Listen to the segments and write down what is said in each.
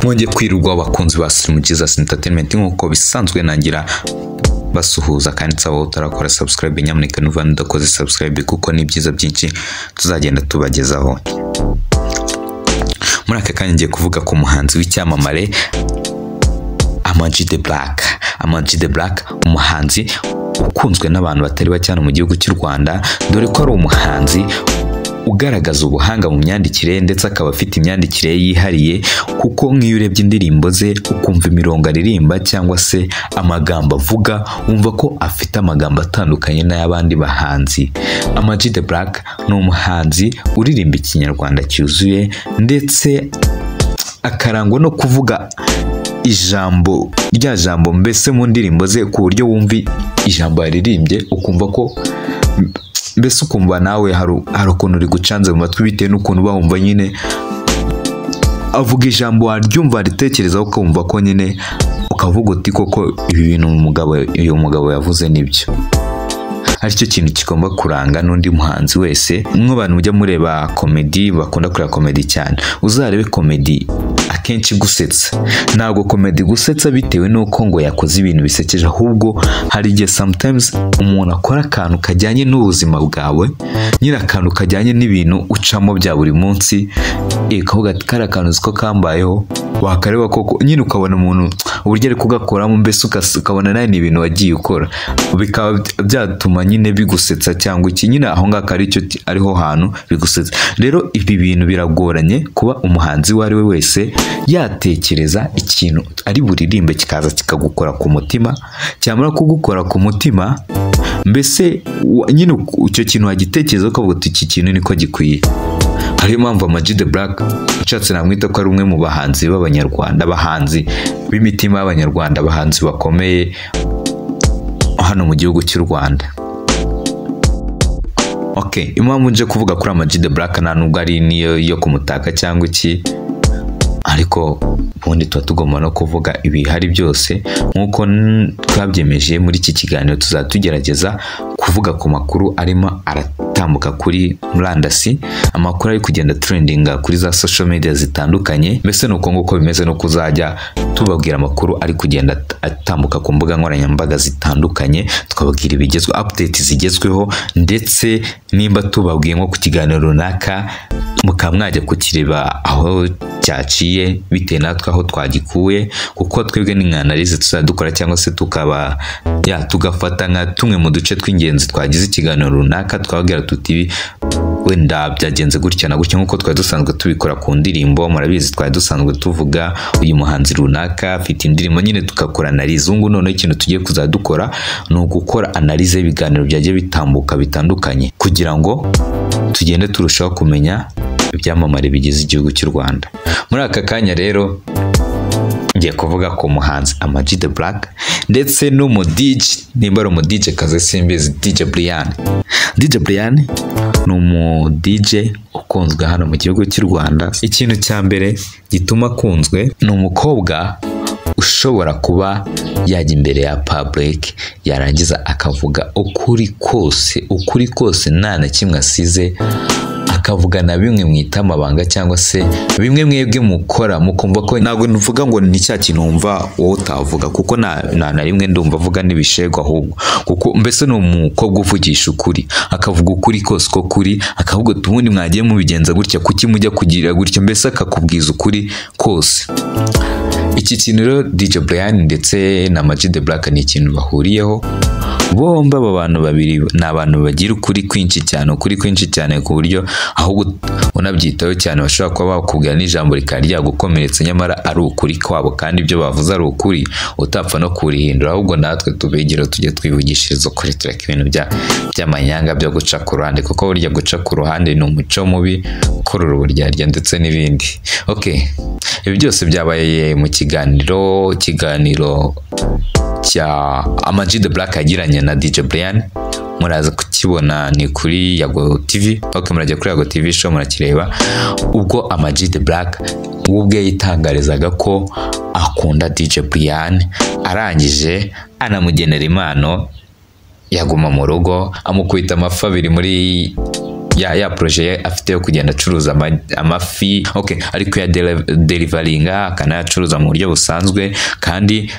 mwongeye kwirirwa abakunzi ba sirimu jesus entertainment nk'uko bisanzwe nangira basuhuza kandi nsaba utarakora subscribe nyamuneka nuva nudakoze subscribe kuko ni byiza byinshi tuzagenda tubagezaho muri aka kanya ngiye kuvuga ku muhanzi w'icyamamare amaji de black amaji de black umuhanzi ukunzwe n'abantu batari bake hano mu gihugu cy'u rwanda dore ko ari umuhanzi ugaragaza ubuhanga mu myandikire ndetse akaba afite imyandikire yihariye kuko nk'iyo urebye indirimbo ze ukumva imirongo aririmba cyangwa se amagambo avuga wumva ko afite amagambo atandukanye n'ay'abandi bahanzi Amag the Black ni umuhanzi uririmba ikinyarwanda cyuzuye ndetse akarangwa no kuvuga ijambo rya jambo mbese mu ndirimbo ze ku buryo wumva ijambo yaririmbye ukumva ko mbese ukumva nawe hari ukuntu uri gucanze mu matwi bitewe n'ukuntu uba wumva nyine avuga ijambo waryumva ritekerezaho ukumva ko nyine ukavuga uti koko ibi bintu uyu mugabo yavuze nibyo aricyo kintu kigomba kuranga n'undi muhanzi wese nk'abantu mujya mureba komedi bakunda kureba komedi cyane uzarebe komedi akenshi gusetsa ntabwo komedi gusetsa bitewe n'uko ngo yakoze ibintu bisekeje ahubwo hari igihe sometimes umuntu akora akantu kajyanye n'ubuzima bwawe nyine akantu kajyanye n'ibintu ucamo bya buri munsi ukavuga ati kariya kantu ko kambayeho wakareba koko nyine ukabona umuntu uburyo ari kugakoramo mbese ukabona nawe ni ibintu wagiye ukora bikaba byatuma nyine bigusetsa cyangwa iki nyine aho ngaho ariho hantu bigusetsa rero ibi bintu biragoranye kuba umuhanzi uwo ari we wese yatekereza ikintu ari buririmbe kikaza kikagukora ku mutima cyamara kugukora ku mutima mbese nyine icyo kintu wagitekereza ukavuga uti iki kintu niko gikwiye hariyo mpamvu amaji de black ushatse namwita ko ari umwe mu bahanzi b'abanyarwanda abahanzi b'imitima y'abanyarwanda abahanzi bakomeye hano mu gihugu cy'u rwanda ok impamvu nje kuvuga kuri amaji de black nta nubwo ari niyo yo kumutaka cyangwa iki ariko ubundi tuba tugomba no kuvuga ibihari byose nk'uko twabyemeje muri iki kiganiro tuzajya tugerageza kuvuga ku makuru arimo aratambuka kuri murandasi amakuru ari kugenda turendinga kuri za social media zitandukanye mbese ni uko nguko bimeze no kuzajya tubabwira amakuru ari kugenda atambuka ku mbuga nkoranyambaga zitandukanye tukababwira ibigezweho update zigezweho ndetse nimba tubabwiye nko ku kiganiro runaka mukaba mwajya kukireba aho cyaciye bitewe natwe aho twagikuye kuko twebwe n'inkanarizi tuzajya dukora cyangwa se tukaba ya tugafata nka tumwe mu duce tw'ingenzi twagize ikiganiro runaka twababwira tuti wenda byagenze gutya na gutya nk'uko twari dusanzwe tubikora ku ndirimbo murabizi twari dusanzwe tuvuga uyu muhanzi runaka afite indirimbo nyine tugakora analize ubu noneho ikintu tugiye kuzajya dukora ni ugukora analize y'ibiganiro byagiye bitambuka bitandukanye kugira ngo tugende turushaho kumenya ibyamamare bigize igihugu cy'u rwanda muri aka kanya rero ngiye kuvuga ku muhanzi amaji de black ndetse n'umudije nimba ari umudije kaze simbizi dije brian dije brian ni umudije ukunzwe hano mu gihugu cy'u rwanda ikintu cya mbere gituma akunzwe ni umukobwa ushobora kuba yajya imbere ya paburike yarangiza akavuga ukuri kose ukuri kose nta na kimwe asize akavuga na bimwe mwita amabanga cyangwa se bimwe mwebwe mukora mukumva ko ntabwo nvuga ngo ni cya kintu wumva wowe utavuga kuko nta na rimwe ndumva avuga n'ibishego ahubwo kuko mbese ni umukobwa uvugisha ukuri akavuga ukuri kose ko kuri akavuga ati ubundi mwagiye mubigenza gutya kuki mujya kugira gutya mbese akakubwiza ukuri kose iki kintu rero DJ Brian ndetse na Maj The Black ni ikintu bahuriyeho bombi aba bantu babiri ni abantu bagira ukuri kwinshi cyane ukuri kwinshi cyane ku buryo ahubwo unabyitaho cyane bashobora kuba bakubwira n'ijambo rikaba ryagukomeretsa nyamara ari ukuri kwabo kandi ibyo bavuze ari ukuri utapfa no kurihindura ahubwo natwe tubegera tujye twivugishiriza ukuri tureka ibintu by'amanyanga byo guca ku ruhande kuko burya guca ku ruhande ni umuco mubi kurura uburyarya ndetse n'ibindi ok ibi byose byabaye mu kiganiro ikiganiro cya Amag the Black yagiranye na DJ Brian muraza kukibona ni kuri Yago TV ok murajya kuri Yago TV show murakireba ubwo Amag the Black ubwe yitangarizaga ko akunda DJ Brian arangije anamugenera impano yaguma mu rugo amukubita amafi abiri muri ya ya poroje afite yo kugenda acuruza ama- amafi ok ari kuyaderivaringa akanayacuruza mu buryo busanzwe kandi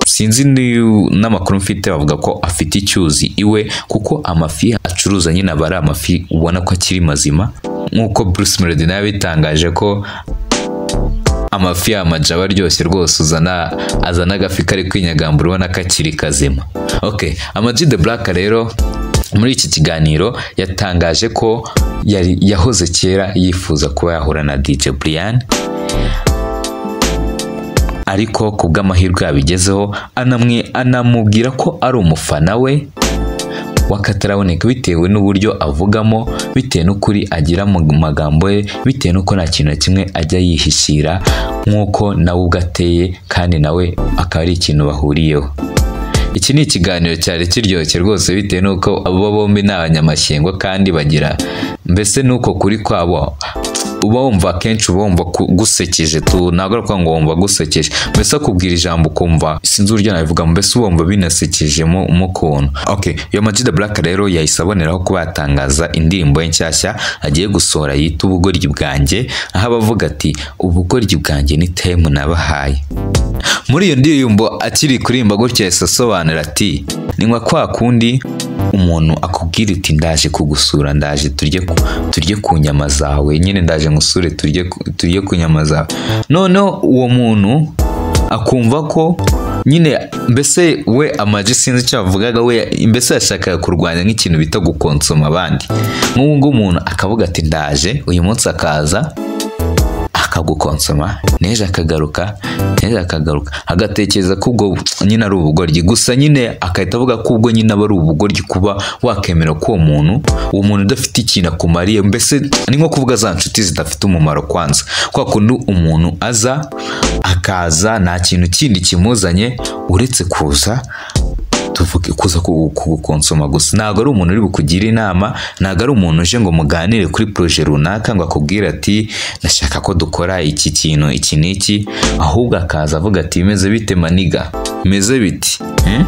sinzi ni- n'amakuru mfite bavuga ko afite icyuzi iwe kuko amafi acuruza nyine aba ari amafi ubona ko akiri mazima nk'uko bruce melody nawe yabitangaje ko amafi y'amaja aba aryoshye rwose uzana azana agafi kari kwinyagambura ubona ko akiri kazima ok amaji de black rero muri iki kiganiro yatangaje ko yari yahoze kera yifuza kuba yahura na dj brian ariko ku bw'amahirwe yabigezeho anamwe anamubwira ko ari umufana we wakataraboneka bitewe n'uburyo avugamo bitewe n'ukuri agira mu magambo ye bitewe n'uko nta kintu na kimwe ajya yihishira nk'uko nawe ubwe ateye kandi nawe akaba ari ikintu bahuriyeho iki ni ikiganiro cyari kiryoshye rwose bitewe n'uko abo bombi ni abanyamashyengo kandi bagira mbese n'uko kuri kwabo uba wumva akenshi uba wumva ku- gusekeje tu ntabwo ari ukuvuga ngo wumva gusekeje mbese akubwira ijambo ukumva sinzi uburyo nabivuga mbese uba wumva binasekeje mu mu kuntu ok iyo Majid Black rero yahise aboneraho kuba yatangaza indirimbo ye nshyashya agiye gusohora yita ubugoryi bwanjye aho abavuga ati ubugoryi bwanjye ni time nabahaye muri iyo ndirimbo akiri kurimba gutya yahise asobanura ati ninywa kwa kundi umuntu akubwira iti ndaje kugusura ndaje turye ku- turye ku nyama zawe nyine ndaje ngusure turye ku- turye ku nyama zawe noneho uwo muntu akumva ko nyine mbese we amaji sinzi icyo avugaga we mbese yashakaga kurwanya nk'ikintu bita gukonsoma abandi nk'ubu ngubu umuntu akavuga ati ndaje uyu munsi akaza akagukonsoma n'ejo akagaruka n'ejo akagaruka agatekereza ko ubwo nyine ari ubugoryi gusa nyine agahita avuga ko ubwo nyine aba ari ubugoryi kuba wakemera ko uwo muntu uwo muntu udafite ikintu akumariye mbese ni nko kuvuga za nshuti zidafite umumaro kwanza kwa kundi umuntu aza akaza nta kintu kindi kimuzanye uretse kuza tuvuge kuza ku- kugukonsoma gusa ntabwo ari umuntu uri bukugira inama ntabwo ari umuntu uje ngo muganire kuri poroje runaka ngo akubwire ati ndashaka ko dukora iki kintu iki n'iki ahubwo akaza avuga ati bimeze bite maniga bimeze biti Hmm?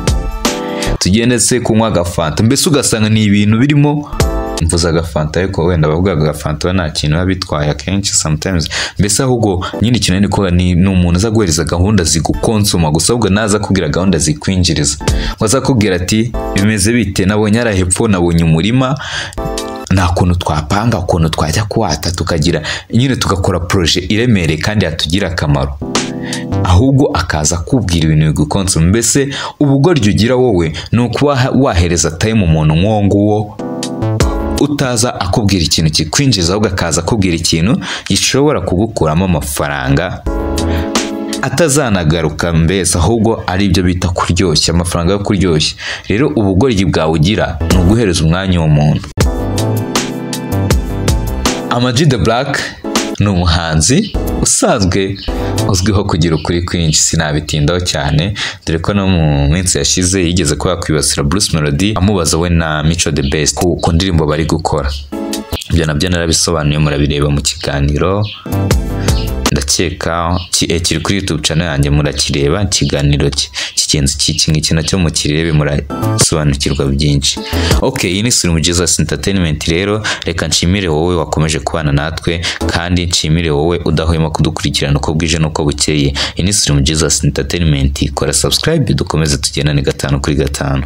tugende se kunywa agafanta mbese ugasanga ni ibintu birimo mvuze agafanta ariko wenda abavuga agafanta nta kintu biba bitwaye akenshi sometimes mbese ahubwo nyine ikintu ni ko ni ni umuntu aza guhereza gahunda zigukonsoma gusa ahubwo naza kubwira gahunda zikwinjiriza ngo aza kubwira ati bimeze bite nabonye ari hepfo nabonye umurima nta kuntu twapanga ukuntu twajya kuwata tukagira nyine tugakora poroje iremereye kandi yatugira akamaro ahubwo akaza kubwira ibintu bigukonsoma mbese ubugoryi ugira wowe ni ukuba ha- wahereza time umuntu nk'uwo nguwo utaza akubwira ikintu kikwinjiza ahubwo akaza akubwira ikintu gishobora kugukuramo amafaranga atazanagaruka mbese ahubwo ari ibyo bita kuryoshya amafaranga yo kuryoshya rero ubugoryi bwawe ugira ni uguhereza umwanya uwo muntu Amag the Black ni umuhanzi usanzwe uzwiho kugira ukuri kwinshi sinabitindaho cyane dore ko no mu minsi yashize yigeze kuba yakwibasira Bruce Melody amubaza we na Mico the Best ku, ku ndirimbo bari gukora ibyo nabyo narabisobanuye murabireba mu kiganiro ndakeka ki- eh, kiri kuri youtube channel yanjye murakireba ikiganiro ki- kigenzi kiki ngiki nacyo mukirebe murasobanukirwa byinshi ok iyi ni sirimu jesus entertainment rero reka nshimire wowe wakomeje kubana natwe kandi nshimire wowe udahwema kudukurikirana uko bwije n'uko bukeye iyi ni sirimu jesus entertainment kora subscribe dukomeze tugendane gatanu kuri gatanu